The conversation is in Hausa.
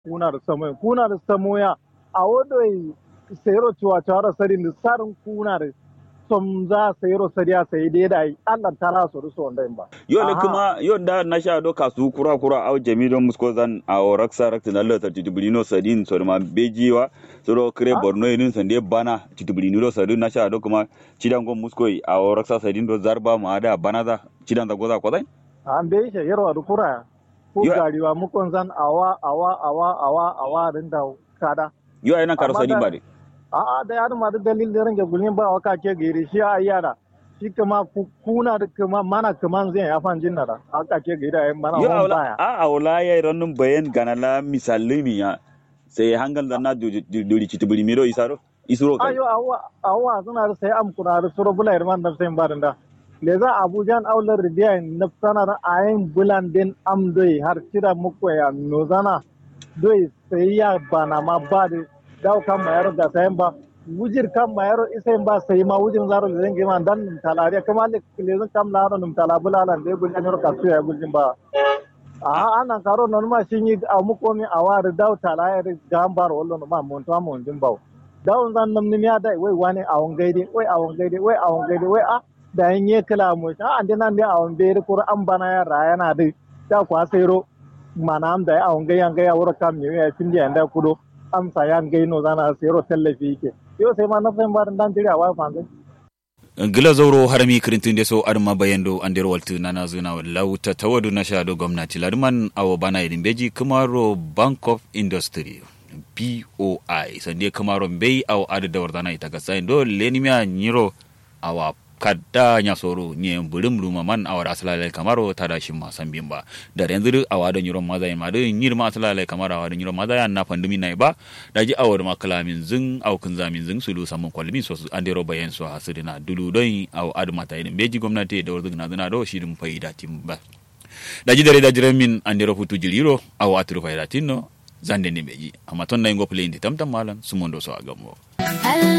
kuna da samoya kuna da samoya a wodoi sayro cewa cewa sarin da sarin kuna da som za sayro sariya sai dai da yi Allah ta la su rusu wanda ba yo le Aha. kuma yo da na sha do kasu kura kura au jami don musko zan a o raksa rakta na lata titubulino sadin so ma bejiwa so do kre Ah. borno yin sande bana titubulino sadin na sha do kuma cidan gon musko a o raksa sadin do zarba ma da bana za cidan da goza kwazai an bai shi yarwa da kura ko Yo- gariwa mukon zan awa awa awa awa awa din da kada yo ai nan karo Amma sadin da- ba de a'a da yadda ma da dalil da range gulmin ba waka ke gari shi a yara shi kuma ku- kuna da kuma mana kaman zai ya fan jinna da aka ke gari da mana yo hon awla baya a awla ya rannun bayan ganala misallimi ya sai hangal da na duri titubulino isaro isuro kai ayo awa awa suna da sai am kuna da suro bula irman da sai barin da le za abujan aular ridiya na sanar ayin bulan din am doi har kira muku ya nozana doi sai ya bana ma ba da daw kan mayar da sayan ba wujir kan mayar isai ba sai ma wujin zaro da zan gima dan nim talare kuma le le zan kam laro nim talabula lan de gulin yor kasu ya gulin ba a ana karo non ma shin yi a muko mi a wari daw talare gambar wallo no ma mon to mon din bawo dawon zan nam nim ya dai wai wani a won gaide wai a won gaide wai a won gaide wai a da yin ye kala mu ta an dinan da a won bere kur an bana ya rayana dai ta kwa sero mana am da a won gaya gaya wura kam mi ya tin da da kudo am sa yan gai no zana sero tallafi yake yo sai ma na san ba dan jira wa fa ngai gila zauro harami kirintin da so arma bayando andero waltu nana zuna lauta tawadu na shado gwamnati larman awo bana idin beji kamaro bank of industry boi sande kamaro mbei awo adu da wardana ita gasa do lenimia nyiro awa kadda nya soro nye bulim luma man awar asalale kamaro tada shi ma san bimba da yanzu awa da nyiro maza ma da nyir ma asalale kamaro awa da nyiro maza ya na pandumi nai ba da ji awar ma kalamin zin aw kun zamin zin sulu samun kwalmi so su andero bayan so hasirina dulu don aw adu mata idin beji gwamnati da wurzin na zina do shi dum faida timba da ji dare da jiran min andero futu jiliro aw aturu faida tinno zande ni beji amma ton na ingo play ndi tamtam malan sumondo so agamo Allah